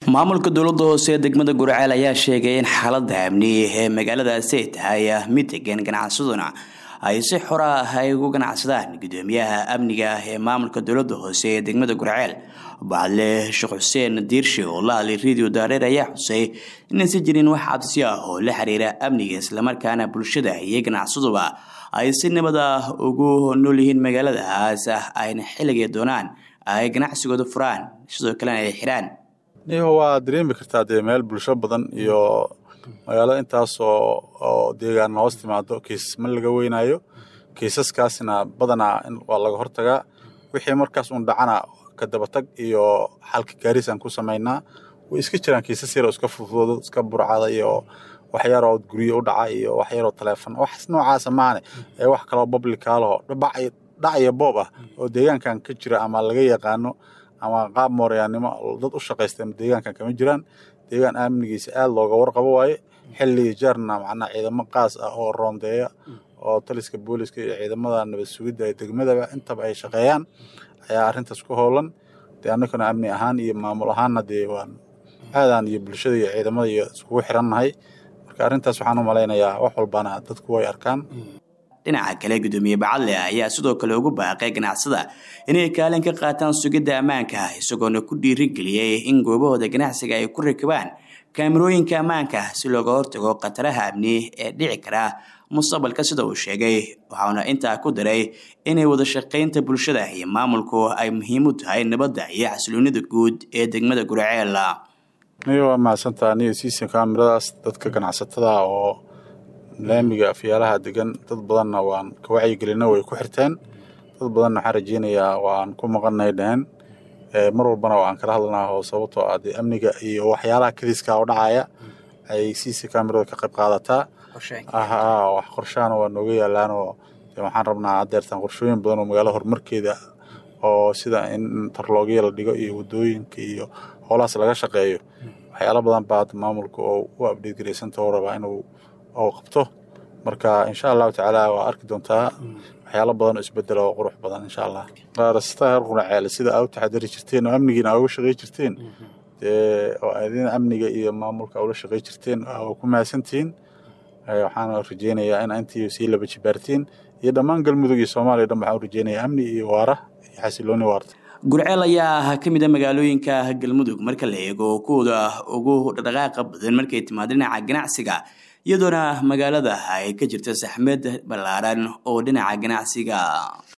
maamulka dowlada hoose ee degmada gurceel ayaa sheegay in xaalada amni ee magaaladaasi ay tahay mid degan ganacsaduna ay si xora ah ay ugu ganacsadaan gudoomiyaha amniga ee maamulka dowlada hoose ee degmada gurceel bacadle sheekh xuseen diirshe oo la hadlay radio daareer ayaa xusay inaysan jirin wax cabsi ah oo la xiriira amniga islamarkaana bulshada iyo ganacsaduba ay si nabad ah ugu nool yihiin magaaladaas ayna xilligay doonaan ay ganacsigooda furaan sidoo kalena ay xiraan niho waa dareemi kartaa dee meel bulsho badan iyo magaalada intaas oo deegaan hoos timaado kiisas ma laga weynaayo kiisaskaasna badanaa waa laga hortagaa wixii markaas uun dhacana kadabatag iyo xalka gaarisaan ku samaynaa way iska jiraan kiisas yaroo iska fudfudoodo iska burcada iyo waxyaroo guryo u dhaca iyo waxyaroo taleefon wax noocaasa maane ee wax kaloo bablikaalaho dhac iyo boob ah oo deegaankan ka jira ama laga yaqaano ama qaab mooryaannimo dad u shaqaysta deegaankan kama jiraan deegaan amnigiisa aad looga warqabo waaye xilligii jeerna macnaa ciidamo qaas ah oo roondeeya oo taliska booliska iyo ciidamada nabad sugidda ee degmadaba intaba ay shaqeeyaan ayaa arrintaas ku howlan dee annaguna amni ahaan iyo maamul ahaanna dee waan aadaan iyo bulshada iyo ciidamada iyo iskugu xirannahay marka arrintaas waxaan u malaynayaa wax walbana dadku way arkaan dhinaca kale gudoomiye bacadle ayaa sidoo kale ugu baaqay ganacsada inay kaalin ka qaataan sugidda ammaanka isagoona ku dhiirigeliyey in goobahooda ganacsiga ay ku rakibaan kaamirooyinka ammaanka si looga hortago khataraha amni ee dhici kara mustaqbalka sida uu sheegay waxauna intaa ku daray inay wada shaqaynta bulshada iyo maamulku ay muhiim u tahay nabadda iyo xasiloonida guud ee degmada gurceel niyo waa mahadsantaa niyo siisan kaamiradaas dadka ganacsatada oo laamiga afyaalaha degan dad badanna waan ka wacyigelina way ku xirteen dad badanna waxaan rajeynayaa waan ku maqanay dheheen mar walbana waan kala hadlanaa oo sababtoo ah dee amniga iyo waxyaalaha kadiska oo dhacaya ay siisa kaamirada ka qayb qaadataa wax qorshaana waa nooga yaalaanoo waxaan rabnaa hadeertaan qorshooyin badan oo magaalada horumarkeeda oo sida in tarloogya la dhigo iyo wadooyinka iyo howlahaas laga shaqeeyo waxyaala badan baa maamulka oo u abdheed garaysanta oo rabaa inuu oo qabto marka insha allahu tacaala waa arki doontaa waxyaalo badan oo isbedela oo qurux badan insha allah raasata heer qunaceel sida aa u taxadari jirteen oo amnigiina aa uga shaqey jirteen dee oo adin amniga iyo maamulka ula shaqey jirteen waa ku mahadsantihiin waxaan rajeynayaa in intii sii laba jibaartiin iyo dhammaan galmudug iyo soomaaliya dhan waxaan rajeynayaa amni iyo waara iyo xasilooni waarta gurceel ayaa ah ka mid a magaalooyinka galmudug marka la eego kuwooda ugu dhaqdhaqaaqa badan markay timaado dhinaca ganacsiga iyadoona magaalada ay ka jirta saxmed ballaaran oo dhinaca ganacsiga